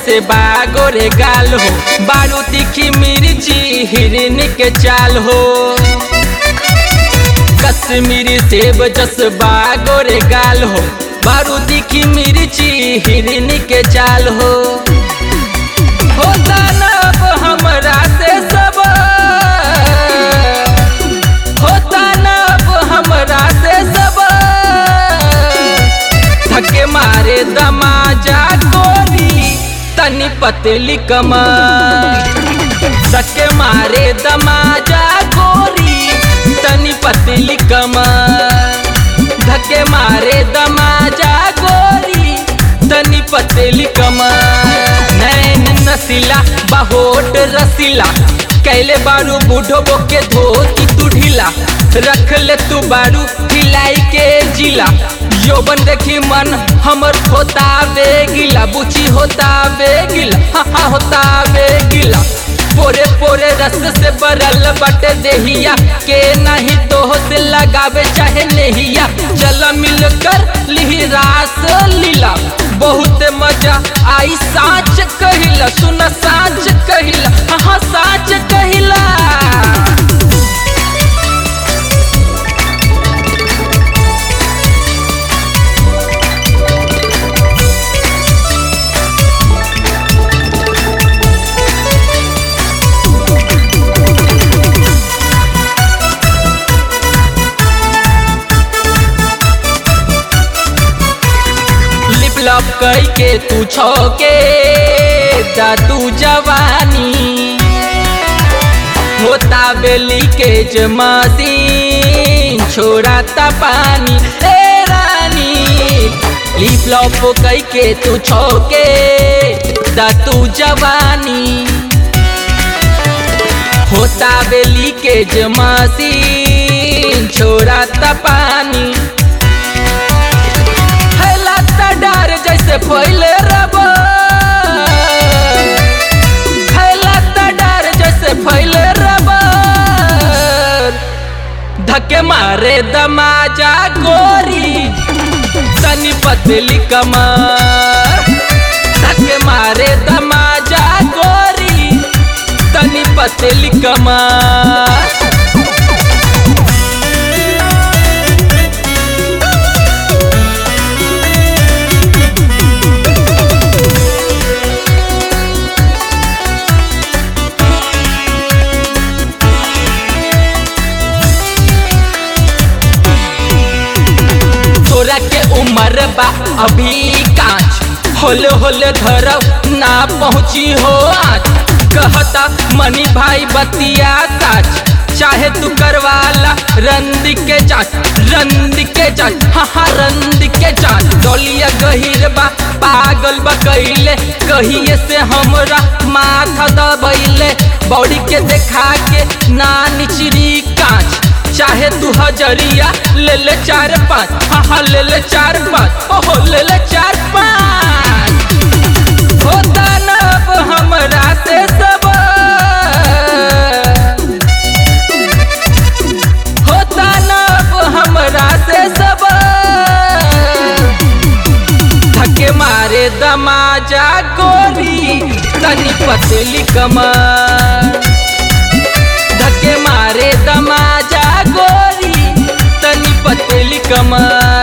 जैसे बागोरे गाल हो बारू तीखी मिर्ची हिरन के चाल हो कश्मीरी सेब जस बागोरे गाल हो बारू तीखी मिर्ची हिरन के चाल हो होता ना अब हमरा से सब होता ना अब हमरा से सब धक्के मारे दमाजा गोरी तनी पतली कमर धक्के मारे दमाजा गोरी तनी पतली कमर धक्के मारे दमाजा गोरी तनी पतली कमर नैन नसीला बहोट रसीला कैले बारू बूढ़ो बोके धोती तू ढीला रख ले तू बारू हिलाई के जिला यौवन देखी मन हमर होता बेगिला बुची होता बेगिला हाँ हाँ होता बेगिला पोरे पोरे रस से बरल बटे देहिया के नहीं तो से लगावे चाहे नहिया चल मिलकर लिही रास लीला बहुत मजा आई साच कहिला सुन साच कहिला हाँ हाँ साच कहिला लिप लप कई के तू छौके दादू जवानी होता बेली के जमासीन छोड़ाता पानी ए रानी लिप लप कई के तू छौके दादू जवानी होता बेली के जमासीन छोड़ाता पानी फैलाता डार जैसे फैले रब फैलाता डार जैसे फैले रब धक्के मारे दमाजा गोरी तनी पतली कमर धक्के मारे दमाजा गोरी तनी पतली कमर तोरा के उम्र बा अभी कांच होले होले धरब ना पहुँची हो आज कहता मनी भाई बतिया साच चाहे तू करवाला रंद के जांच रंद के जांच हाँ हाँ रंद के जांच डोलिया गहिर बा पागल बा कैले कहिए से हमरा माथा दबैले बॉडी के देखा के ना निचरी कांच चाहे तू हजरिया ले ले चार पाँच हाँ हाँ ले ले चार पाँच ओहो ले ले चार पाँच होता न अब हमरा से सब होता न अब हमरा से सब धक्के मारे दमाजा गोरी तनी पतली कमर धक्के मारे दमाजा गोरी तनी पतली कमर